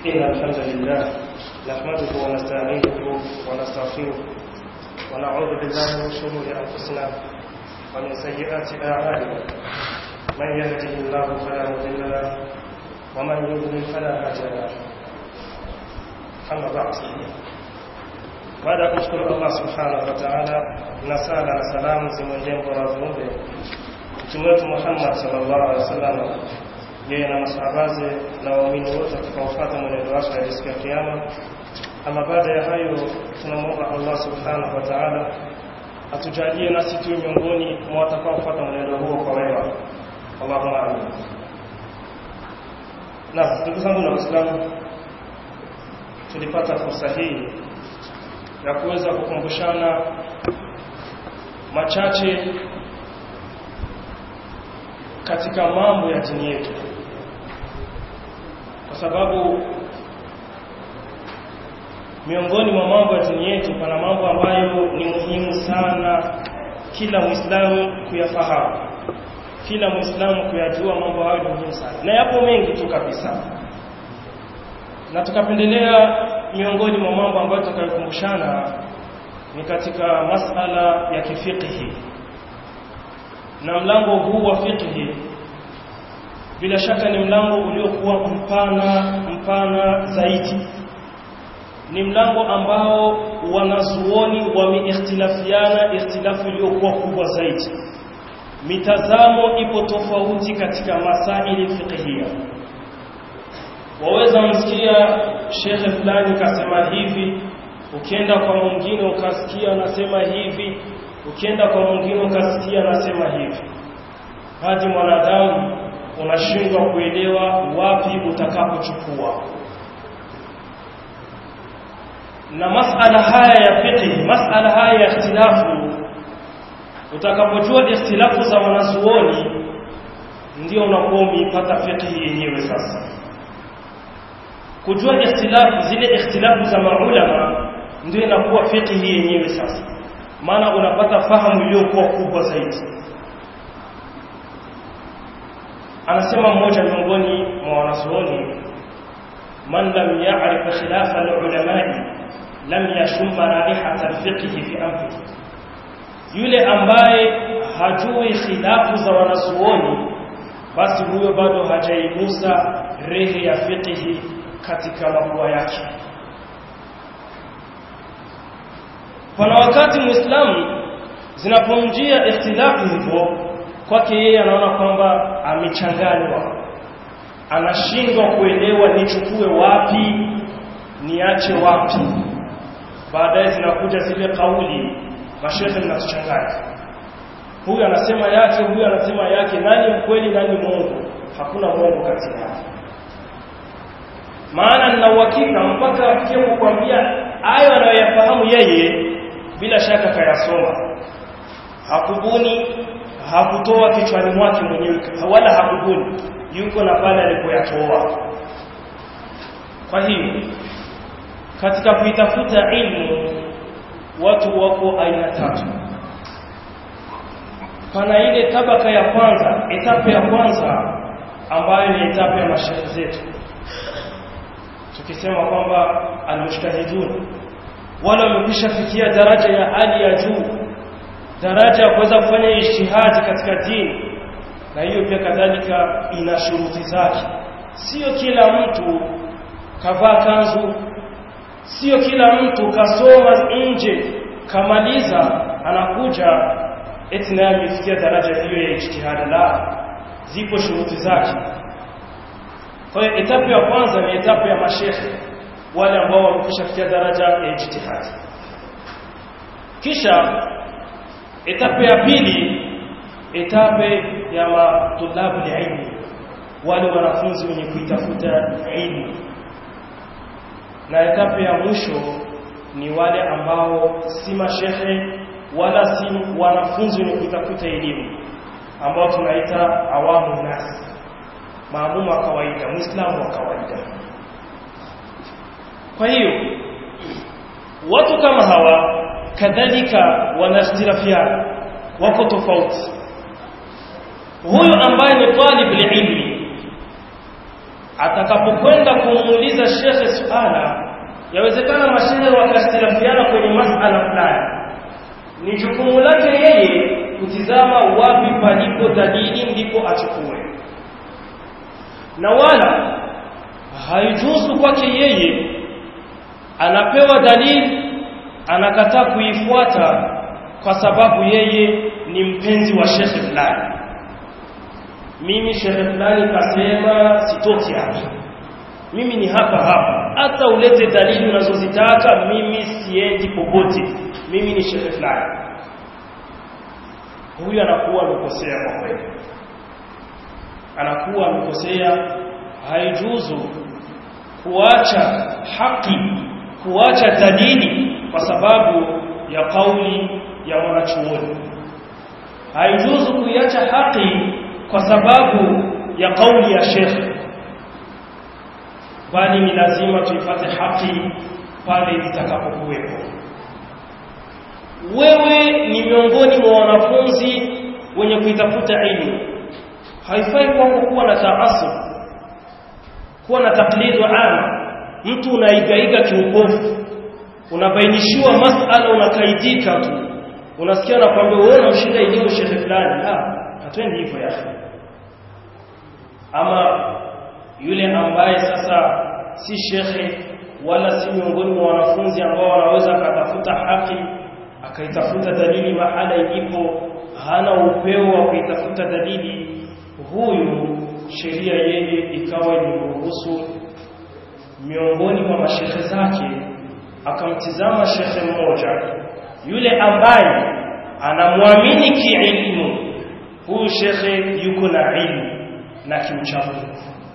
إن الحمد لله نحمده ونستعينه ونستغفره ونعوذ بالله من شرور أنفسنا ومن سيئات أعمالنا من يهده الله فلا مضل له ومن يضلل فلا هادي له أما بعد baada ya kumshukuru Allah subhanahu wa ta'ala na sala na salamu zimwendee bora viumbe mtume wetu Muhammad sallallahu alaihi wasallam yeye na masahabaze na waumini wote watakaofuata mwenendo wake hadi siku ya kiyama ama baada ya hayo tunamwomba Allah subhanahu wa ta'ala atujalie nasi tuwe miongoni mwa watakaofuata mwenendo huo kwa wema Allahumma amin na ndugu zangu na waislamu tulipata fursa hii ya kuweza kukumbushana machache katika mambo ya dini yetu kwa sababu miongoni mwa mambo ya dini yetu pana mambo ambayo ni muhimu sana kila muislamu kuyafahamu kila muislamu kuyajua mambo hayo ni muhimu sana na yapo mengi tu kabisa na tukapendelea miongoni mwa mambo ambayo tutakayokumbushana ni katika masala ya kifiqhi na mlango huu wa fiqhi bila shaka ni mlango uliokuwa mpana mpana zaidi ni mlango ambao wanazuoni wameikhtilafiana ikhtilafu iliyokuwa kubwa zaidi mitazamo ipo tofauti katika masaili fiqhia waweza msikia shekhe fulani kasema hivi ukienda kwa mwingine ukasikia anasema hivi ukienda kwa mwingine ukasikia anasema hivi hadi mwanadamu unashindwa kuelewa wapi utakapochukua na masala haya ya fiqh masala haya ya ikhtilafu utakapojua ikhtilafu za wanazuoni ndio unakuwa umeipata fiqh yenyewe sasa kujua ikhtilafu zile ikhtilafu za maulama ndio inakuwa fiqh yenyewe sasa maana unapata fahamu iliyokuwa kubwa zaidi anasema mmoja miongoni mwa wanazuoni man lam ya'rif khilaf al-ulama lam yashum raihat al-fiqh fi anfihi yule ambaye hajui khilafu za wanazuoni basi huyo bado hajaigusa rehe ya fiqh katika mapua yake pana wakati muislamu zinapomjia ikhtilafu hivyo kwake yeye anaona kwamba amechanganywa anashindwa kuelewa nichukue wapi niache wapi baadaye zinakuja zile kauli mashehe mnatuchanganya huyu anasema yake huyu anasema yake nani mkweli nani mwongo hakuna mwongo kati yao maana nina uhakika mpaka afikie kukwambia hayo anayoyafahamu yeye bila shaka kayasoma hakubuni hakutoa kichwani mwake mwenyewe wala hakubuni yuko na pale alipoyatoa kwa hiyo katika kuitafuta ilmu watu wako aina tatu pana ile tabaka ya kwanza etape ya kwanza ambayo ni etape ya mashaikh zetu tukisema kwamba almushtahidun wala wamekwisha fikia daraja ya hali ya juu daraja ya kuweza kufanya ijtihadi katika dini na hiyo pia kadhalika ina shuruti zake sio kila mtu kavaa kanzu sio kila mtu kasoma nje kamaliza anakuja eti naye amefikia daraja hiyo ya ijtihadi la zipo shuruti zake kwa hiyo etapu ya kwanza ni etapu ya mashekhe wale ambao wamekwishafikia daraja ya ijtihadi kisha etapu ya pili etape ya matulabu ilmi wale wanafunzi wenye kuitafuta ilmu na etape ya mwisho ni wale ambao si mashehe wala si wanafunzi wenye kuitafuta elimu ambao tunaita awamu nasi maamumu wa kawaida muislamu wa kawaida kwa hiyo watu kama hawa kadhalika wanakhtilafiana wako tofauti huyu ambaye ni talib ilmi atakapokwenda kumuuliza shekhe suala yawezekana mashehe wakastilafiana kwenye masala fulani ni jukumu lake yeye kutizama wapi palipo dalili ndipo achukue na wala haijuzu kwake yeye anapewa dalili anakataa kuifuata kwa sababu yeye ni mpenzi wa shekhe fulani mimi shekhe fulani kasema sitoki hapa mimi ni hapa hapa hata ulete dalili unazozitaka mimi siendi popote mimi ni shekhe fulani huyu anakuwa amekosea kwa kweli anakuwa amekosea haijuzu kuacha haki kuacha dalili kwa sababu ya kauli ya mwanachuoni haijuzu kuiacha haki kwa sababu ya kauli ya shekhe bali ni lazima tuipate haki pale itakapokuwepo wewe ni miongoni mwa wanafunzi wenye kuitafuta ilmu haifai kwako kuwa na taasub kuwa na taklidu ama mtu unaigaiga kiupofu unabainishiwa masala unakaidika tu unasikia nakwambia wewe unamshinda elimu shekhe fulani la hatuendi hivyo ya ama yule ambaye sasa si shekhe wala si miongoni mwa wanafunzi ambao wanaweza akatafuta haki akaitafuta dalili mahala ilipo hana upeo wa kuitafuta dalili huyu sheria yeye ikawa imemruhusu miongoni mwa mashekhe zake akamtizama shekhe mmoja yule ambaye anamwamini kielimu huyu shekhe yuko na ilmu na kiuchamungu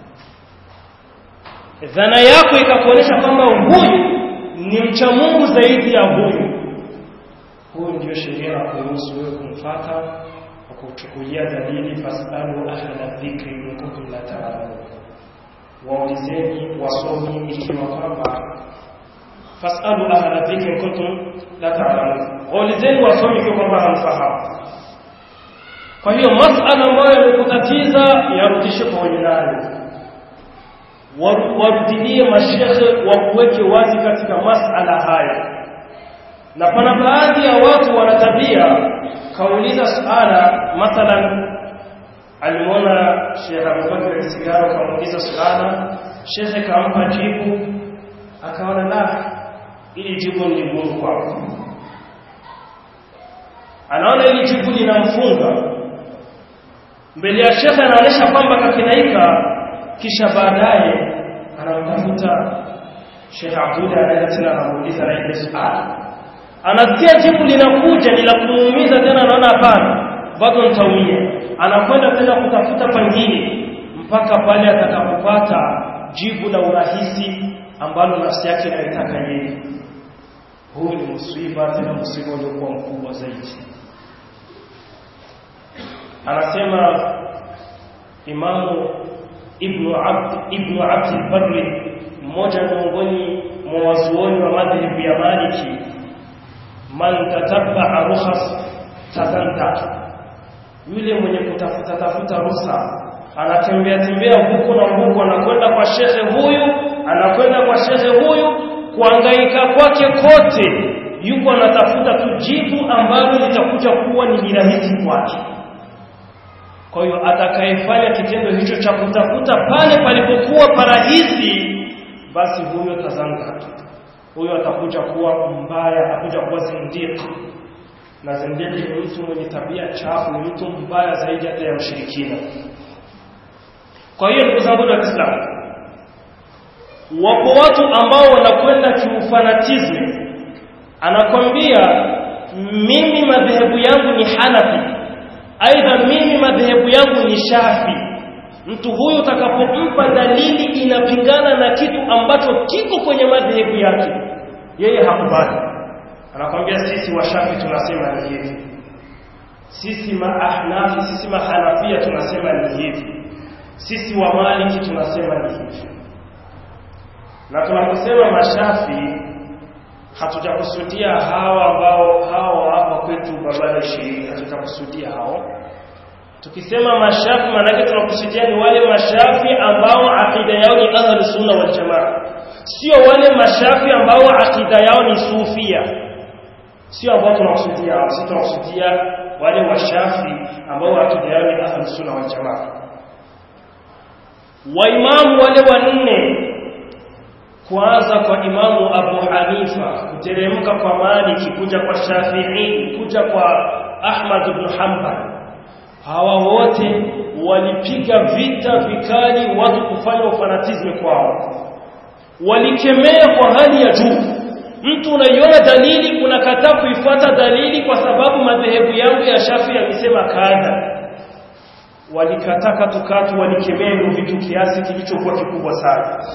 dhana yako ikakuonyesha kwamba huyu ni mcha Mungu zaidi ya huyu huyu ndio sheria ya kuruhusu wewe kumfata na kuchukulia dalili fasalu ahla dhikri in kuntum la ta'lamun waulizeni wasomi ikiwa kwamba fasalu ahla dhikri in kuntum la ta'lamun waulizeni wasomi ikiwa kwamba hamfahamu kwa hiyo masala ambayo yamekutatiza yarudishe kwa wenye nayo warudilie mashekhe wakuweke wazi katika masala haya na pana baadhi ya watu wana tabia kauliza suala mathalan alimwona Sheikh Abubakar Sigaro kamuuliza suala shekhe kampa jibu akaona la ili jibu ni gumu kwako anaona ili jibu linamfunga mbele ya shekhe anaonyesha kwamba kakinaika kisha baadaye anamtafuta Sheikh Abdullah anaenda tena anamuuliza na ile swali anasikia jibu linakuja ni la kumuumiza tena anaona hapana bado nitaumia anakwenda tena kutafuta pangine mpaka pale atakapopata jibu la urahisi ambalo nafsi yake inaitaka yeye huu ni msiba tena msiba uliokuwa mkubwa zaidi anasema imamu ibnu abd ibnu abd al-barri mmoja miongoni mwa wazuoni wa madhhabu ya maliki man tatabba rukhas tazanta yule mwenye kutafuta tafuta ruhusa anatembea tembea huko na huko anakwenda kwa shekhe huyu anakwenda kwa shekhe huyu kuangaika kwake kote yuko anatafuta tu jibu ambalo litakuja kuwa ni rahisi kwake kwa hiyo atakayefanya kitendo hicho cha kutafuta pale palipokuwa parahisi basi huyo tazanga huyo atakuja kuwa mbaya atakuja kuwa zindiki na zindiki ni mtu mwenye tabia chafu ni mtu mbaya zaidi hata ya mshirikina kwa hiyo ndugu zangu wa Kiislamu wapo watu ambao wanakwenda kiufanatisme anakwambia mimi madhehebu yangu ni Hanafi aidha mimi madhehebu yangu ni Shafi mtu huyu utakapompa dalili inapingana na kitu ambacho kiko kwenye madhehebu yake yeye hakubali anakwambia sisi washafi tunasema ni hivi sisi maahnafi sisi mahanafia tunasema ni hivi sisi wa maliki tunasema ni hivi na tunaposema mashafi hatujakusudia hawa ambao hao hapa kwetu barabara ishirini hatujakusudia hao tukisema mashafi maanake tunakusudia ni wale mashafi ambao akida yao ni ahlu sunna wal jamaa sio wale mashafi ambao akida yao ni sufia sio ambao tunakusudia sisi tunakusudia wale washafi ambao akida yao ni ahlu sunna wal jamaa waimamu wale wanne kuanza kwa imamu Abu Hanifa kuteremka kwa Maliki kuja kwa Shafi'i kuja kwa Ahmad ibn Hanbal hawa wote walipiga vita vikali watu kufanya ufanatizme kwao walikemea kwa hali ya juu mtu unaiona dalili unakataa kuifuata dalili kwa sababu madhehebu yangu ya Shafi yamesema kadha walikataa katukatu walikemea hivyo vitu kiasi kilichokuwa kikubwa sana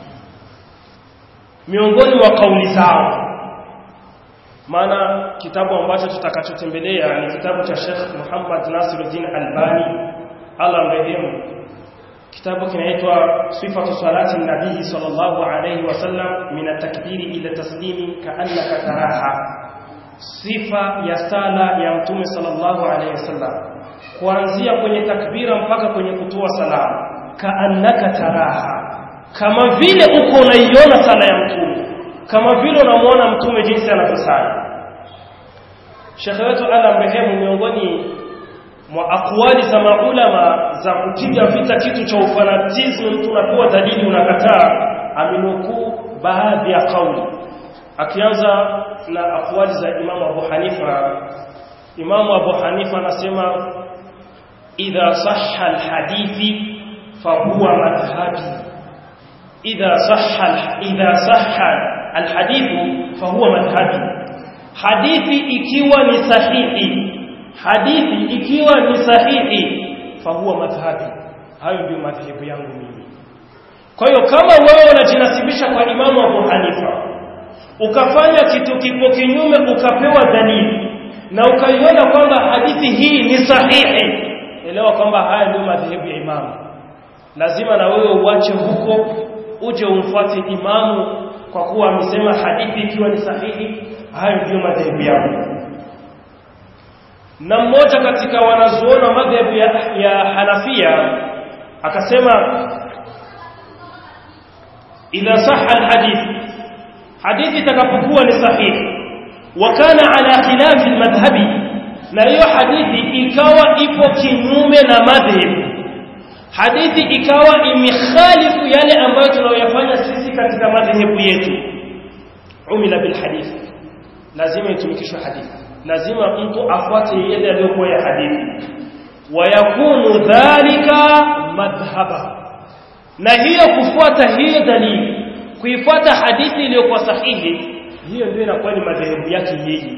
miongoni mwa kauli zao maana kitabu ambacho tutakachotembelea ni kitabu cha Sheikh Muhammad Nasiruddin Albani Allah mrehemu kitabu kinaitwa sifatu salati nabii sallallahu alayhi wasallam min at-takbiri ila taslimi ka'annaka taraha sifa ya sala ya mtume sallallahu alayhi wasallam kuanzia kwenye takbira mpaka kwenye kutoa salamu ka'annaka taraha kama vile uko unaiona sala ya mtume kama vile unamwona mtume jinsi anavyosali Sheikh wetu ala mrehemu miongoni mwa akwali za maulama za kupiga vita kitu cha ufanatism mtu unapewa dalili unakataa aminukuu baadhi ya kauli akianza na akwali za Imamu Abu Hanifa Imamu Abu Hanifa anasema idha sahha alhadithi fahuwa madhhabi idha sahha idha sahha alhadithu fahuwa madhhabi hadithi ikiwa ni sahihi hadithi ikiwa ni sahihi fahuwa madhhabi hayo ndio madhehebu yangu mimi kwa hiyo kama wewe unajinasibisha kwa imamu Abu Hanifa ukafanya kitu kipo kinyume ukapewa dalili na ukaiona kwamba hadithi hii ni sahihi elewa kwamba haya ndio madhehebu ya imamu lazima na wewe uache huko uje umfuate imamu kwa kuwa amesema hadithi ikiwa ni sahihi hayo ndio madhehebu yao na mmoja katika wanazuona madhehebu ya, ya Hanafia akasema idha sahha alhadith hadithi itakapokuwa ni sahihi wa kana ala khilafi almadhhabi na hiyo hadithi ikawa ipo kinyume na madhehebu hadithi ikawa imikhalifu yale ambayo tunayoyafanya sisi katika madhehebu yetu umila bil hadith lazima itumikishwe hadithi lazima mtu afuate yale yaliyokuwa ya hadithi wayakunu dhalika madhhaba na hiyo kufuata hiyo dalili kuifuata hadithi iliyokuwa sahihi hiyo ndio inakuwa ni madhehebu yake yeye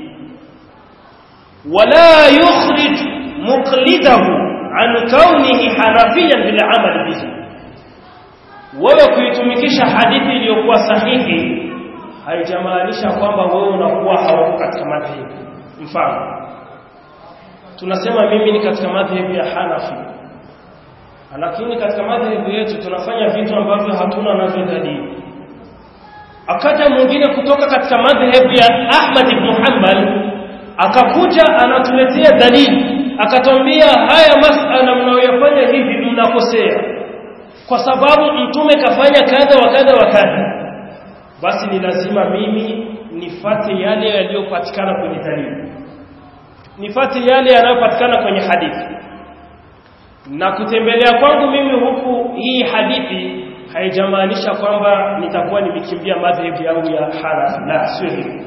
wala yukhrij muqlidahu an kaunihi hanafiyan bil amal bihi wewe kuitumikisha hadithi iliyokuwa sahihi haijamaanisha kwamba wewe unakuwa hauko katika madhehebu mfano tunasema mimi ni katika madhehebu ya Hanafi lakini katika madhehebu yetu tunafanya vitu ambavyo hatuna navyo dalili akaja mwingine kutoka katika madhehebu ya Ahmad ibn Hanbal akakuja anatuletea dalili akatwambia haya masala mnayoyafanya hivi mnakosea kwa sababu mtume kafanya kadha wa kadha wa kadha basi ni lazima mimi nifate yale yaliyopatikana kwenye dalili nifate yale yanayopatikana kwenye hadithi na kutembelea kwangu mimi huku hii hadithi haijamaanisha kwamba nitakuwa nimekimbia madhehebu yangu ya Hanafi la sio hivyo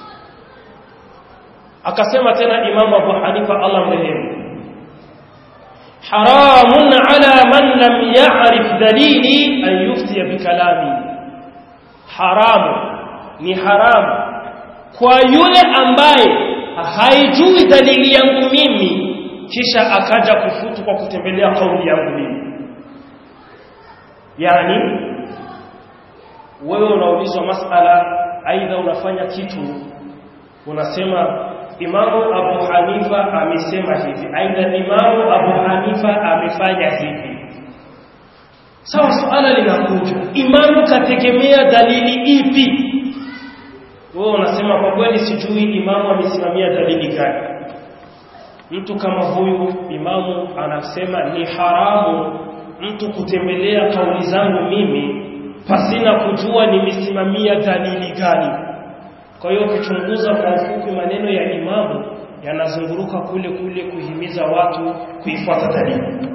akasema tena Imam Abu Hanifa Allah mrehemu haramun ala man lam ya'rif dalili an yuftiya bikalami haramu ni haramu kwa yule ambaye haijui dalili yangu mimi kisha akaja kufutu kwa kutembelea kauli yangu mimi yani wewe unaulizwa masala aidha unafanya kitu unasema Imamu Abu Hanifa amesema hivi aidha Imamu Abu Hanifa amefanya hivi sawa suala linakuja imamu kategemea dalili ipi wewe unasema kwa kweli sijui imamu amesimamia dalili gani mtu kama huyu imamu anasema ni haramu mtu kutembelea kauli zangu mimi pasina kujua nimesimamia dalili gani kwa hiyo ukichunguza kwa ufupi maneno ya imamu yanazunguruka kule kule kuhimiza watu kuifuata dalili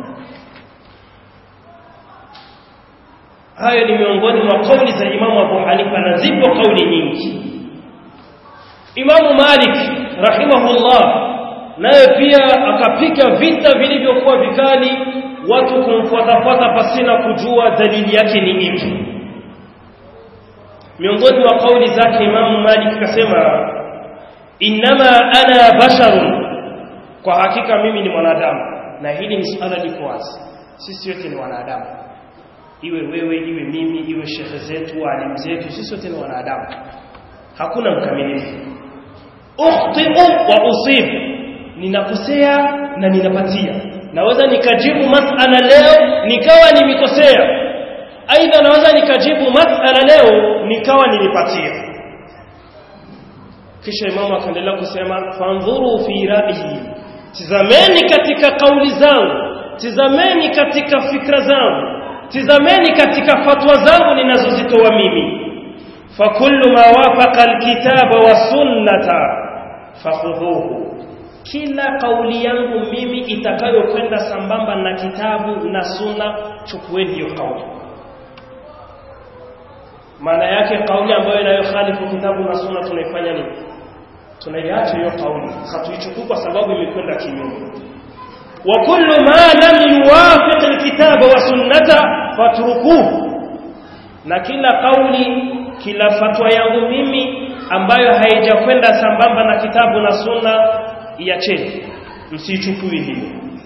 hayo ni miongoni mwa kauli za imamu Abu Hanifa na zipo kauli nyingi Imamu Malik rahimahullah naye pia akapiga vita vilivyokuwa vikali watu kumfuatafuata pasina kujua dalili yake ni ipi miongoni mwa kauli zake Imamu Malik akasema innama ana basharun kwa hakika mimi ni mwanadamu na hili ni suala liko wazi sisi wote ni wanadamu iwe wewe iwe mimi iwe shekhe zetu walimu zetu sisi wote ni wanadamu hakuna mkamilifu ukhti'u wa usib ninakosea na ninapatia naweza nikajibu masala leo nikawa nimekosea aidha naweza nikajibu masala leo nikawa nilipatia kisha imamu akaendelea kusema fanzuru fi ra'yi tizameni katika kauli zangu tizameni katika fikra zangu tizameni katika fatwa zangu ninazozitoa mimi fakullu ma wafaqa alkitaba wa sunnata fakhudhuhu kila kauli yangu mimi itakayokwenda sambamba na kitabu na sunna chukueni hiyo kauli maana yake kauli ambayo inayokhalifu kitabu na sunna tunaifanya nini tunaiacha hiyo kauli hatuichukui kwa sababu imekwenda kinyume wa kullu ma lam yuwafiq alkitaba wa sunnata fatrukuhu na kila kauli kila fatwa yangu mimi ambayo haijakwenda sambamba na kitabu na sunna iacheni msichukui hiyo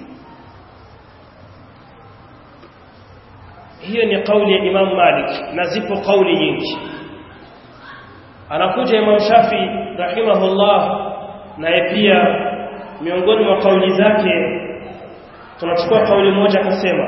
hiyo ni kauli ya Imam Malik na zipo kauli nyingi anakuja Imam Shafi rahimahullah naye pia miongoni mwa kauli zake tunachukua kauli moja akasema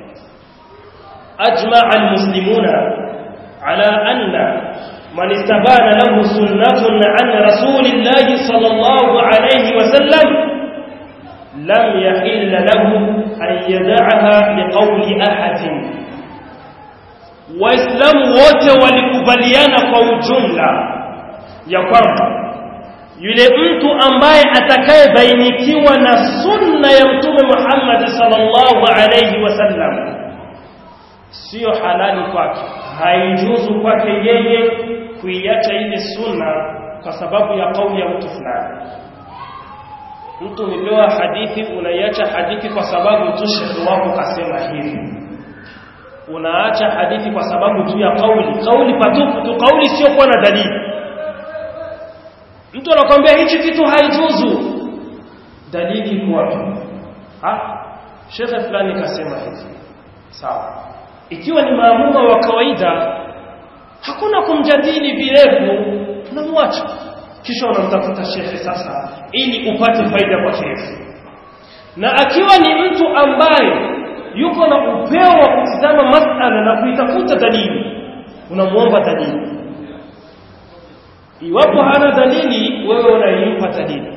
ajma'a almuslimuna ala anna man istabana lahu sunnatun an rasulillahi sallallahu alayhi wasallam lam yahilla lahu an yad'aha liqawli ahadin waislamu wote walikubaliana kwa ujumla ya kwamba yule mtu ambaye atakayebainikiwa na sunna ya mtume Muhammad sallallahu alayhi wasallam sio halali kwake haijuzu kwake yeye kuiacha ile sunna kwa sababu ya kauli ya mtu fulani mtu umepewa hadithi unaiacha hadithi kwa sababu tu shekhi wako kasema hivi unaacha hadithi kwa sababu tu ya kauli kauli patupu tu kauli sio kuwa na dalili mtu anakuambia hichi kitu haijuzu dalili iko wapi ah shekhe fulani kasema hivi sawa ikiwa ni maamuma wa kawaida hakuna kumjadili virefu unamwacha kisha unamtafuta shekhe sasa ili upate faida kwa kirefu na akiwa ni mtu ambaye yuko na upeo wa kutizama masala na kuitafuta dalili unamuomba dalili iwapo hana dalili wewe unaimpa dalili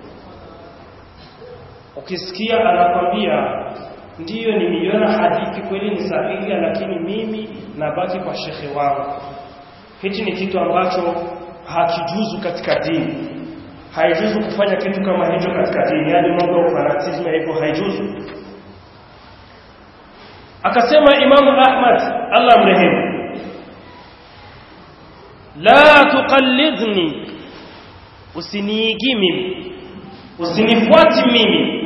ukisikia anakwambia ndiyo nimeiona hadithi kweli ni sahihi lakini mimi nabaki kwa shekhe wangu hichi ni kitu ambacho hakijuzu katika dini haijuzu kufanya kitu kama hicho katika dini yani mambo ya fanatism hivyo haijuzu akasema imamu ahmad allah mrehemu la tuqallidni usiniigi mimi usinifuati mimi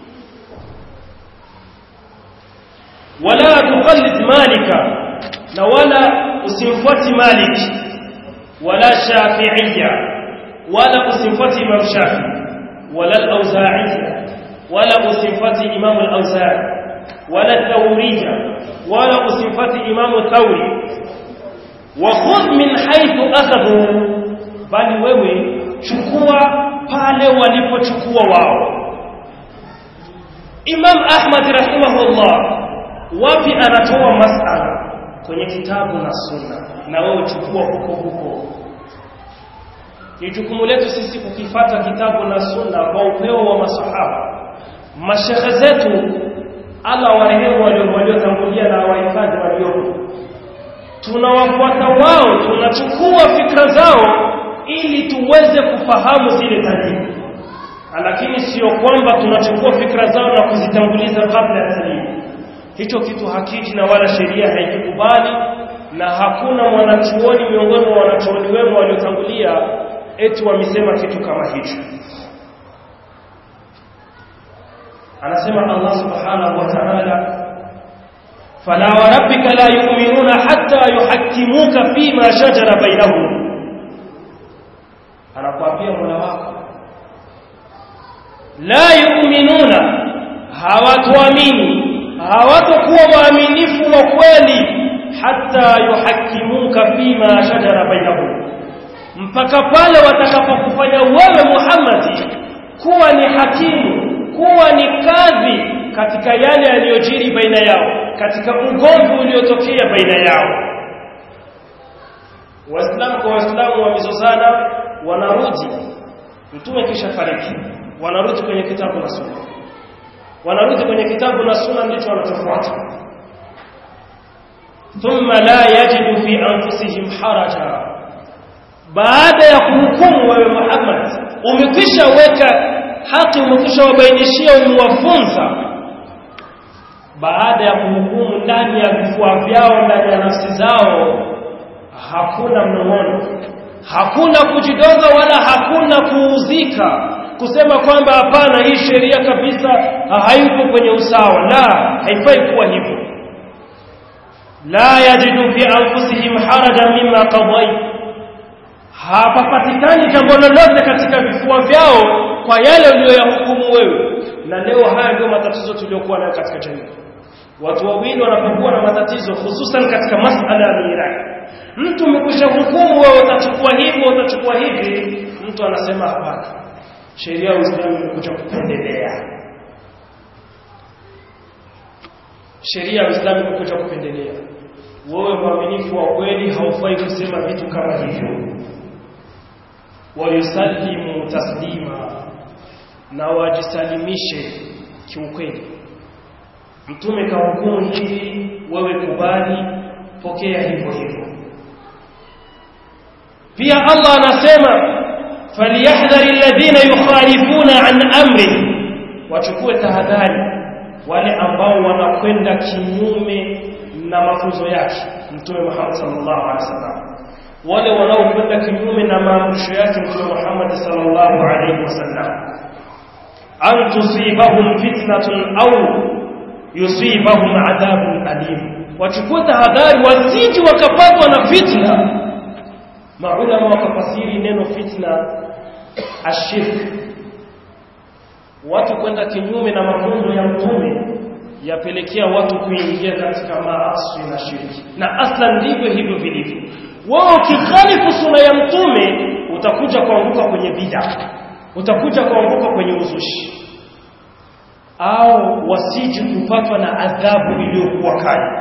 wala tuqallid malika na wala usimfuati malik wala shafi'iyya wala usimfuati imam shafi wala al-auza'i wala usimfuati imam al-auza'i wala thawriyya wala usimfuati imam thawri wa khudh min haythu akhadhu bali wewe chukua pale walipochukua wao Imam Ahmad rahimahullah wapi anatoa masala kwenye kitabu na sunna na wewe chukua huko huko ni jukumu letu sisi kukifata kitabu na sunna kwa upeo wa masahaba mashehe zetu Allah warehemu waliotangulia na wahifadhi waliopo tunawafuata wao tunachukua fikra zao ili tuweze kufahamu zile dalili lakini sio kwamba tunachukua fikra zao na kuzitanguliza kabla ya dalili hicho kitu hakiji na wala sheria haikikubali na hakuna mwanachuoni miongoni mwa wanachuoni wema waliotangulia eti wamesema kitu kama hicho anasema Allah subhanahu wa ta'ala fala wa rabbika la yu'minuna hatta yuhakkimuka fima shajara bainahum anakuambia Mola wako la yu'minuna hawatuamini hawatakuwa waaminifu wa kweli hata yuhakimuka fima shajara bainahum mpaka pale watakapokufanya wewe Muhammad kuwa ni hakimu kuwa ni kadhi katika yale yaliyojiri baina yao katika ugomvi uliotokea baina yao waislamu kwa waislamu wamezozana wanarudi mtume kisha fariki wanarudi kwenye kitabu na sunna wanarudi kwenye kitabu na sunna ndicho wanachofuata thumma la yajidu fi anfusihim haraja baada ya kuhukumu wewe Muhammad umekwisha weka haki umekwisha wabainishia umewafunza baada ya kuhukumu ndani ya vifua vyao ndani ya nafsi zao hakuna mnong'ono hakuna kujidoga wala hakuna kuuzika kusema kwamba hapana hii sheria kabisa haipo kwenye usawa la haifai kuwa hivyo la yajidu fi anfusihim haraja mimma qadayt hapapatikani jambo lolote katika vifua vyao kwa yale uliyoyahukumu wewe na leo haya ndio matatizo tuliyokuwa nayo katika jamii watu wawili wanapokuwa na matatizo hususan katika masala ya mirathi mtu umekwisha hukumu wewe utachukua hivi utachukua hivi mtu anasema hapana sheria ya Uislamu imekuja kupendelea sheria ya Uislamu imekuja kupendelea wewe mwaminifu wa kweli haufai kusema vitu kama hivyo wayusallimu taslima na wajisalimishe kiukweli mtume kahukumu hivi wewe kubali pokea hivyo hivyo pia Allah anasema falyahdhari alladhina yukhalifuna an amri wachukue tahadhari wale ambao wanakwenda kinyume na mafunzo yake mtume Muhammad sallallahu alaihi wasallam wale wanaokwenda kinyume na maamrisho yake mtume Muhammad sallallahu alaihi wasallam an tusibahum fitnatun au yusibahum adhabun alim wachukue tahadhari wasiji wakapatwa na fitna maulama wakafasiri neno fitna ashirk watu kwenda kinyume na mafunzo ya mtume yapelekea watu kuingia katika maasi na shirki na aslan ndivyo hivyo vilivyo wao ukikhalifu suna ya mtume utakuja kuanguka kwenye bid'a utakuja kuanguka kwenye uzushi au wasiji kupatwa na adhabu iliyokuwa kali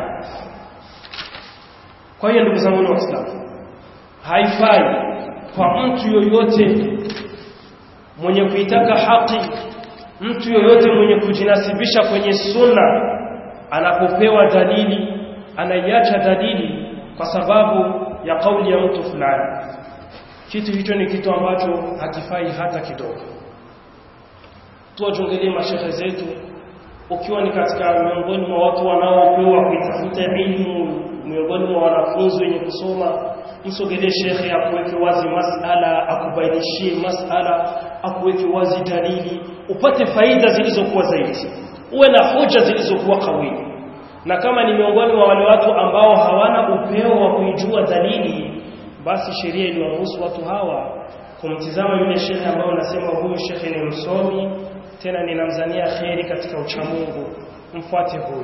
kwa hiyo ndugu zangu waislamu haifai kwa mtu yoyote mwenye kuitaka haki mtu yoyote mwenye kujinasibisha kwenye sunna anapopewa dalili anaiacha dalili kwa sababu ya kauli ya mtu fulani kitu hicho ni kitu ambacho hakifai hata kidogo tuwachungelie mashehe zetu ukiwa ni katika miongoni mwa watu wanaopewa kuitafuta elimu miongoni mwa wanafunzi wenye kusoma msogelee shekhe akuweke wazi masala akubainishie masala akuweke wazi dalili upate faida zilizokuwa zaidi uwe na hoja zilizokuwa kawili na kama ni miongoni mwa wale watu ambao hawana upeo wa kuijua dalili basi sheria iliwaruhusu watu hawa kumtizama yule shekhe ambao unasema huyu shekhe ni msomi tena ninamzania kheri katika uchamungu mfuate huyu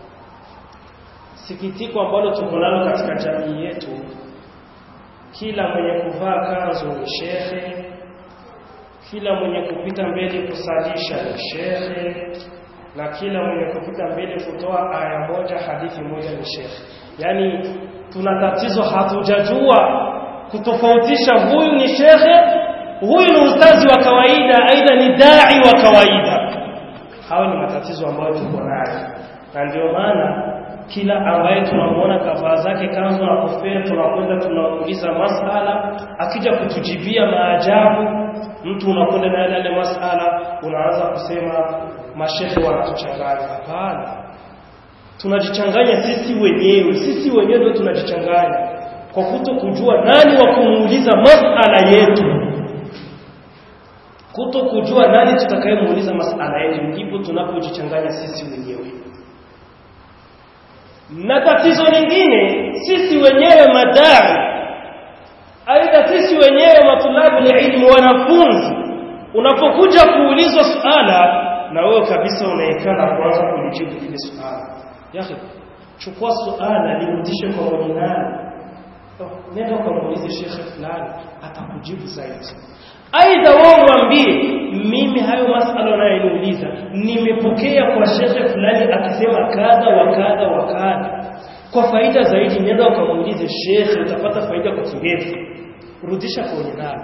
sikitiko ambalo tuko nalo katika jamii yetu kila mwenye kuvaa kanzu ni shekhe kila mwenye kupita mbele kusalisha ni shekhe na kila mwenye kupita mbele kutoa aya moja hadithi moja ni shekhe yaani tuna tatizo hatujajua kutofautisha huyu ni shekhe huyu ni ustazi wa kawaida aidha ni dai wa kawaida hayo ni matatizo ambayo tuko nayo na ndio maana kila ambaye tunamuona kavaa zake kanzu na kofia tunakwenda tunauliza masala akija kutujibia maajabu mtu unakwenda na yale yale masala unaanza kusema mashehe wanatuchanganya hapana tunajichanganya sisi wenyewe sisi wenyewe ndio tunajichanganya kwa kuto kujua nani wa kumuuliza masala yetu kuto kujua nani tutakayemuuliza masala yetu ndipo tunapojichanganya sisi wenyewe na tatizo lingine sisi wenyewe madai aidha sisi wenyewe matulabu ilmu wanafunzi unapokuja kuulizwa suala na wewe kabisa unaekana kuanza kulijibu lile suala yaani chukua suala lirudishe kwa mwenye nani nenda ukamuulize shekhe fulani atakujibu zaidi aidha wewe mwambie mimi hayo masala unayoniuliza nimepokea kwa shekhe fulani akisema kadha wa kadha wa kadha kwa faida zaidi nenda ukamuulize shekhe utapata faida kwa kirefu rudisha kwenye nani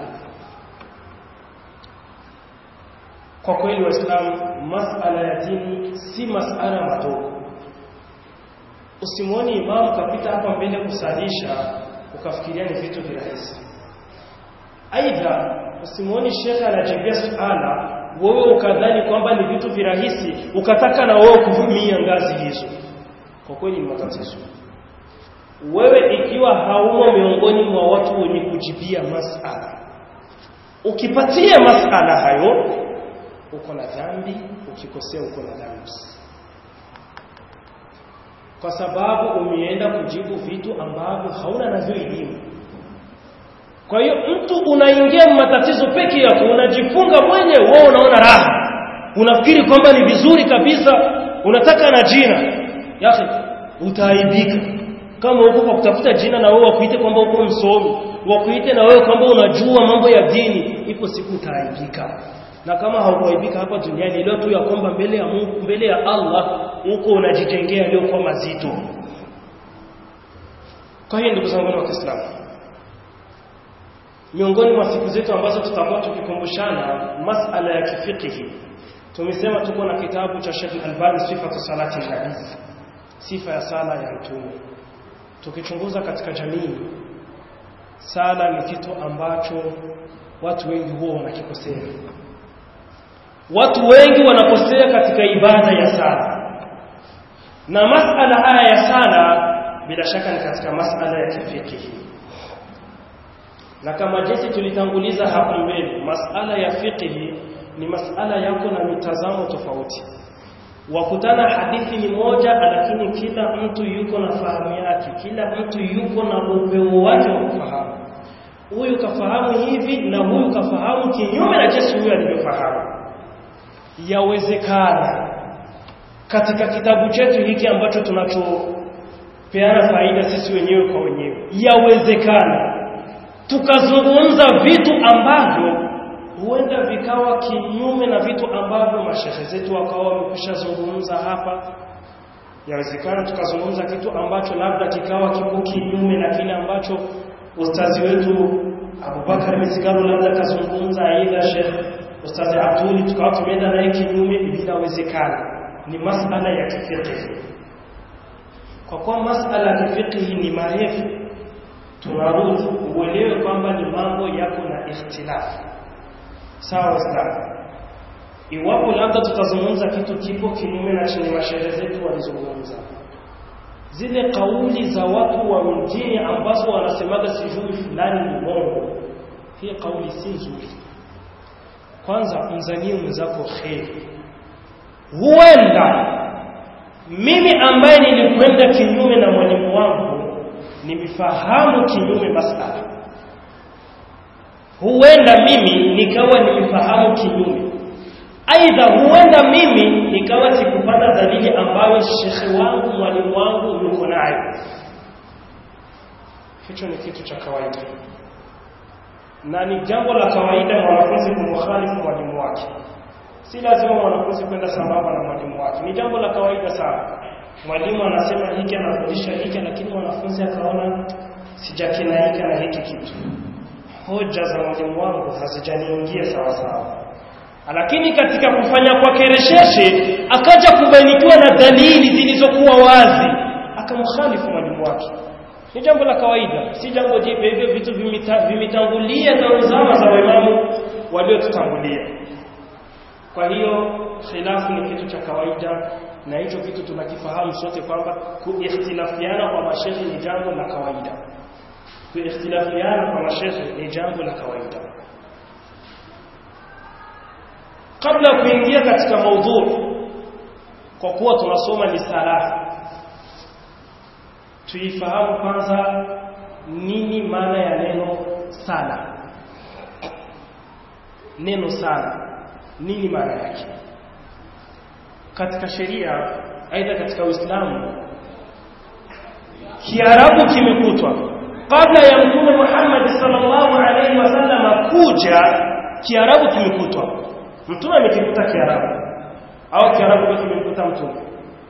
kwa kweli waislamu masala ya dini si masala madogo usimwoni imamu kapita hapa mbele kusalisha ukafikiria ni vitu virahisi aidha usimwoni shekhe anajibia suala wewe ukadhani kwamba ni vitu virahisi ukataka na wewe kuvumia ngazi hizo kwa kweli ni matatizo wewe ikiwa haumo miongoni mwa watu wenye kujibia masala ukipatia masala hayo uko na dhambi ukikosea uko na dhambi kwa sababu umeenda kujibu vitu ambavyo hauna navyo elimu kwa hiyo mtu unaingia matatizo peke yako unajifunga mwenye wewe unaona raha unafikiri kwamba ni vizuri kabisa unataka na jina yake utaaibika kama uko kwa kutafuta jina na wewe wakuite kwamba uko msomi wakuite na wewe kwamba unajua mambo ya dini ipo siku utaaibika na kama haukuaibika hapa duniani leo tu ya kwamba mbele ya Mungu mbele ya Allah uko unajijengea yaliyokuwa mazito kwa hiyo ndugu zangu wa Kiislamu miongoni mwa siku zetu ambazo tutakuwa tukikumbushana masala ya kifikihi tumesema tuko na kitabu cha Sheikh Albani sifatu salati nabii sifa ya sala ya mtume tukichunguza katika jamii sala ni kitu ambacho watu wengi huwa wanakikosea watu wengi wanakosea katika ibada ya sala na masala haya ya sala bila shaka ni katika masala ya kifikihi na kama jinsi tulitanguliza hapo mbele masala ya fiqhi ni masala yako na mitazamo tofauti wakutana hadithi ni moja lakini kila mtu yuko na fahamu yake kila mtu yuko na upeo wake wa kufahamu huyu kafahamu hivi na huyu kafahamu kinyume na jinsi huyu alivyofahamu yawezekana katika kitabu chetu hiki ambacho tunachopeana faida sisi wenyewe kwa wenyewe yawezekana tukazungumza vitu ambavyo huenda vikawa kinyume na vitu ambavyo mashehe zetu wakawa wamekwisha zungumza hapa yawezekana tukazungumza kitu ambacho labda kikawa kipo kinyume na kile ambacho ustazi wetu Abubakar Misigaro labda kazungumza aidha Sheikh Ustazi Abduli tukawa tumeenda naye kinyume vinawezekana ni masala ya kifiqhi kwa kuwa masala ya kifiqhi ni marefu tunarudi uelewe kwamba ni mambo yako na ikhtilafu sawa waislamu iwapo labda tutazungumza kitu kipo kinyume na chenye mashehe zetu walizungumza zile kauli za watu wa mjini ambazo wanasemaga sijui fulani ni mongo hii kauli si nzuri kwanza mzanie mwenzako kheri huenda mimi ambaye nilikwenda kinyume na mwalimu wangu nimefahamu kinyume masala huenda mimi nikawa nimefahamu kinyume aidha huenda mimi nikawa sikupata dalili ambayo shekhe wangu mwalimu wangu yuko nayo hicho ni kitu cha kawaida na ni jambo la kawaida mwanafunzi kumkhalifu mwalimu wake si lazima mwanafunzi kwenda sambamba na mwalimu wake ni jambo la kawaida sana mwalimu anasema hiki anafundisha hiki lakini mwanafunzi akaona sijakinaika na hiki kitu hoja za mwalimu wangu hazijaniingia sawa sawa lakini katika kufanya kwake resheshe akaja kubainikiwa na dalili zilizokuwa wazi akamkhalifu mwalimu wake ni jambo la kawaida si jambo jipya hivyo vitu vimetangulia na zama za waimamu waliotutangulia kwa hiyo khilafu ni kitu cha kawaida na hicho kitu tunakifahamu sote kwamba kuikhtilafiana kwa mashehe ni jambo la kawaida kuikhtilafiana kwa mashehe ni jambo la kawaida kabla ya kuingia katika maudhu kwa kuwa tunasoma ni sala tuifahamu kwanza nini maana ya neno sala neno sala nini maana yake katika sheria aidha katika Uislamu Kiarabu kimekutwa kabla ya Mtume Muhammad sallallahu alaihi wasallam kuja Kiarabu kimekutwa Mtume amekikuta Kiarabu au Kiarabu kwa kimekuta Mtume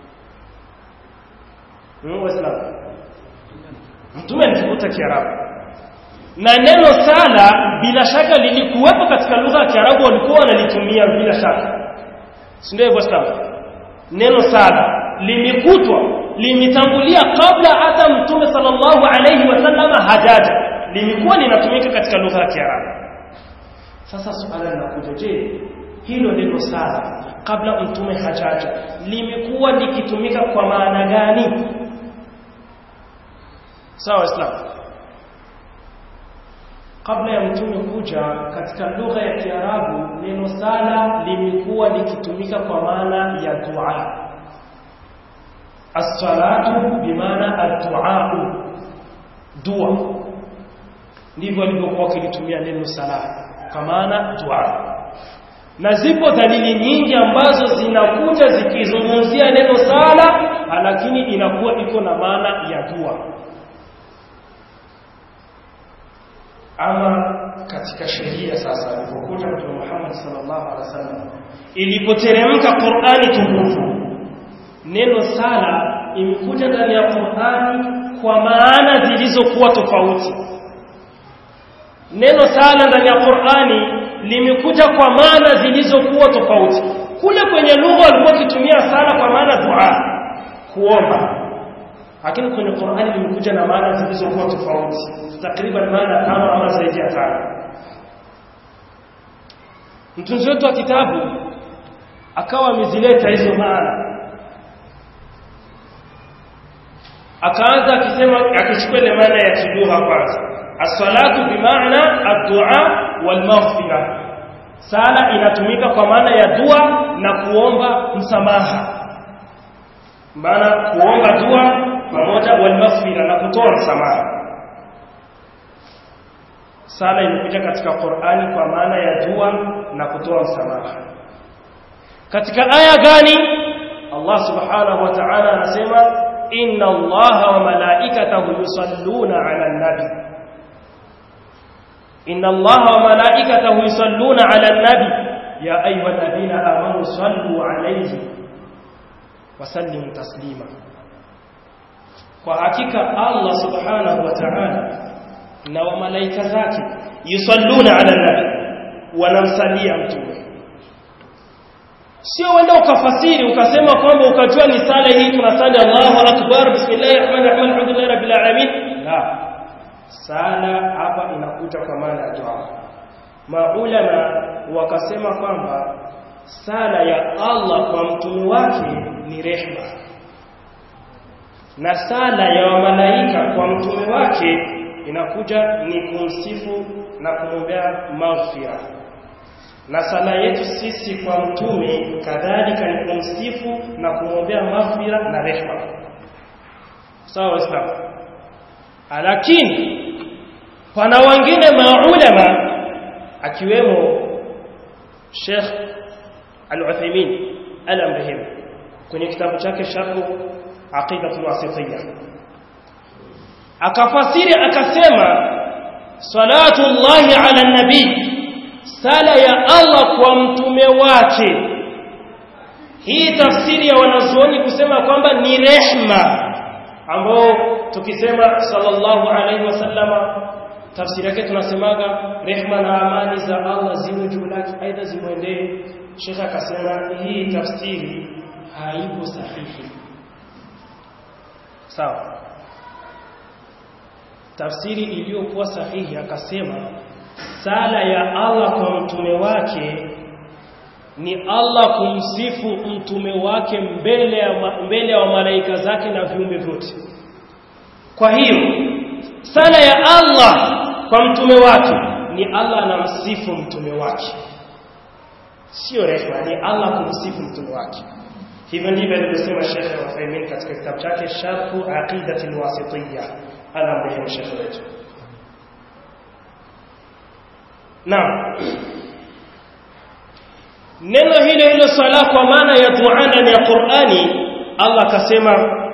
Mungu Waislamu Mtume alikikuta Kiarabu na neno sala bila shaka lilikuwepo katika lugha ya Kiarabu walikuwa wanalitumia bila shaka si ndio hivyo Waislamu neno sala limekutwa limetangulia kabla hata mtume sallallahu alayhi wasallam hajaja limekuwa linatumika katika lugha ya Kiarabu sasa swala linakuja je hilo neno sala kabla mtume hajaja limekuwa likitumika kwa maana gani sawa islam kabla ya mtume kuja katika lugha ya Kiarabu neno sala limekuwa likitumika kwa maana ya dua as-salatu bimaana ad-du'a dua ndivyo walivyokuwa wakilitumia neno sala kwa maana dua na zipo dalili nyingi ambazo zinakuja zikizungumzia neno sala lakini inakuwa iko na maana ya dua ama katika sheria sasa alipokuja Mtume Muhammad sallallahu alaihi wasallam ilipoteremka Qur'ani tukufu neno sala imekuja ndani ya Qur'ani kwa maana zilizokuwa tofauti neno sala ndani ya Qur'ani limekuja kwa maana zilizokuwa tofauti kule kwenye lugha walikuwa kitumia sala kwa maana dua kuomba lakini kwenye Qur'ani limekuja na maana zilizokuwa tofauti takriban maana tano ama zaidi ya tano mtunzi wetu wa kitabu akawa amezileta hizo maana akaanza akisema akichukua ile maana ya kilugha kwanza as-salatu bimaana ad-du'a wal maghfira sala inatumika kwa maana ya dua na kuomba msamaha maana kuomba dua pamoja wal maghfira na kutoa msamaha sala imekuja katika Qur'ani kwa maana ya dua na kutoa msamaha katika aya gani Allah subhanahu wa ta'ala anasema inna Allaha wa malaikatahu yusalluna 'alan nabi inna Allaha wa malaikatahu yusalluna 'alan nabi ya ayyuhalladhina amanu sallu 'alayhi wa sallimu taslima kwa hakika Allah subhanahu wa ta'ala na wa malaika zake yusalluna ala nabi wanamsalia mtume sio wenda ukafasiri ukasema kwamba ukajua ni sala hii tunasali Allahu akbar bismillahir rahmanir rahim alhamdulillahi rabbil alamin la sala hapa inakuja kwa maana ya dua maulama wakasema kwamba sala ya Allah kwa mtume wake ni rehma na sala ya malaika kwa mtume wake inakuja ni kumsifu na kumwombea maghfira na sala yetu sisi kwa mtume kadhalika ni kumsifu na kumwombea maghfira na rehma sawa waislamu lakini pana wengine maulama akiwemo Sheikh Al-Uthaymeen Al-Amrahim kwenye kitabu chake Sharh Aqidatul Wasitiyya akafasiri akasema salatullahi ala nabii sala ya Allah kwa mtume wake hii tafsiri ya wanazuoni kusema kwamba ni rehma ambao tukisema sallallahu alaihi wasallama tafsiri yake tunasemaga rehma na amani za Allah ziwe juu lake aidha zimwendee Sheikh akasema hii tafsiri haipo sahihi sawa tafsiri iliyokuwa sahihi akasema sala ya Allah kwa mtume wake ni Allah kumsifu mtume wake mbele ya mbele ya malaika zake na viumbe vyote kwa hiyo sala ya Allah kwa mtume wake ni Allah anamsifu mtume wake sio rehma ni Allah kumsifu mtume wake hivyo ndivyo alivyosema Sheikh Uthaymeen katika kitabu chake Sharhu Aqidati al-Wasitiyya anamrehemu Sheikh wetu Naam Neno hilo hilo sala kwa maana ya dua ndani ya Qur'ani Allah akasema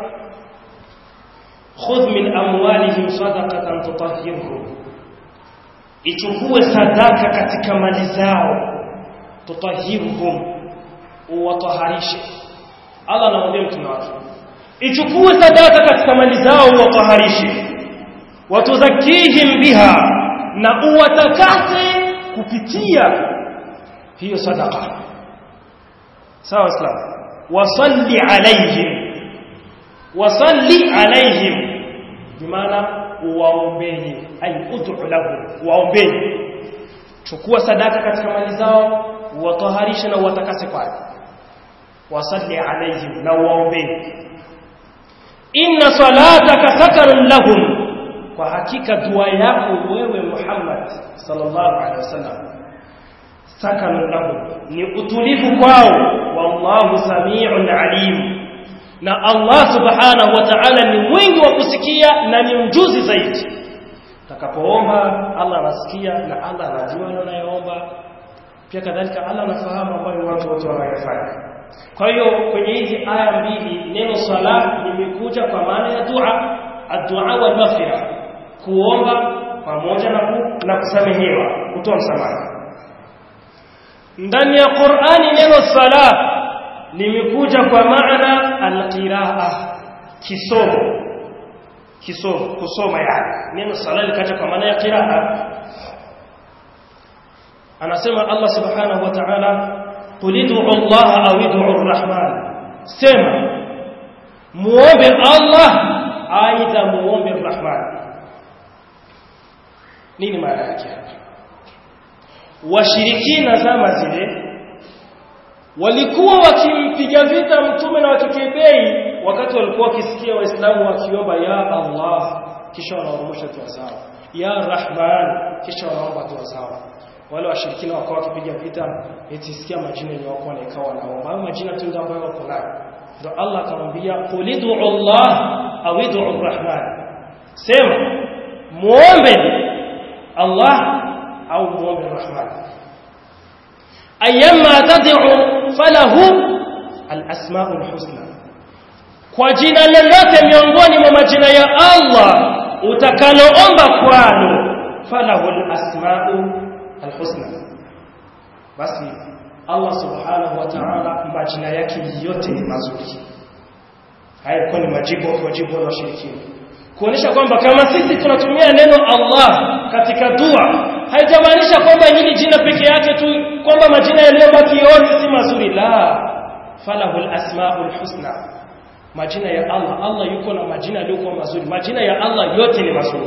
khudh min amwalihim sadaqatan tutahhirhum ichukue sadaka katika mali zao tutahhirhum uwataharishe Allah anamwambia mtume wake ichukue sadaka katika mali zao uwataharishe watuzakihim biha na uwatakase kupitia hiyo sadaka sawa islam wasalli alaihim wasalli alaihim bimaana waombeni ay ud'u lahum waombeni chukua sadaka katika mali zao wataharisha na watakase kwayo wasalli alaihim na waombeni inna salataka sakarun lahum kwa hakika dua yako wewe Muhammad sallallahu alaihi wasallam sakanun lahum ni utulivu kwao wallahu samiun alim na Allah subhanahu wa ta'ala ni mwingi wa kusikia na ni mjuzi zaidi takapoomba Allah anasikia na Allah anajua unayoomba pia kadhalika Allah anafahamu ambayo watu wote wanayofanya kwa hiyo kwenye hizi aya mbili neno sala limekuja kwa maana ya dua ad-du'a wal maghfira kuomba pamoja na ku, na kusamehewa kutoa msamaha ndani ya Qur'ani neno sala limekuja kwa maana al-qiraa kisomo kisomo kusoma yani neno sala likaja kwa maana ya qiraa anasema Allah subhanahu wa ta'ala qul ud'u Allah aw ud'u ar-rahman sema muombe Allah aidha muombe ar-rahman nini maana yake washirikina zama zile walikuwa wakimpiga vita mtume na wakikebei wakati walikuwa wakisikia waislamu wakiomba ya Allah kisha wanaoromosha dua zao ya Rahman kisha wanaomba dua zao wale washirikina wakawa wakipiga vita eti sikia majina yenye wako wanaikawa wanaomba au majina tu ndio ambayo wako nayo ndio Allah akamwambia qulidu Allah au idu Rahman sema muombe Allah au muombe Rahman ayyama tad'u falahu al-asma'ul husna kwa jina lolote miongoni mwa majina ya Allah utakaloomba kwalo falahu al-asma'u al-husna basi Allah subhanahu wa ta'ala majina yake yote ni mazuri haya kwa ni majibu kwa jibu la washirikina kuonesha kwamba kama sisi tunatumia neno Allah katika dua haijamaanisha kwamba hili jina peke yake tu kwamba majina yaliyobaki yote si mazuri la falahul asmaul husna majina ya Allah Allah yuko na majina yaliyokuwa mazuri majina ya Allah yote ni mazuri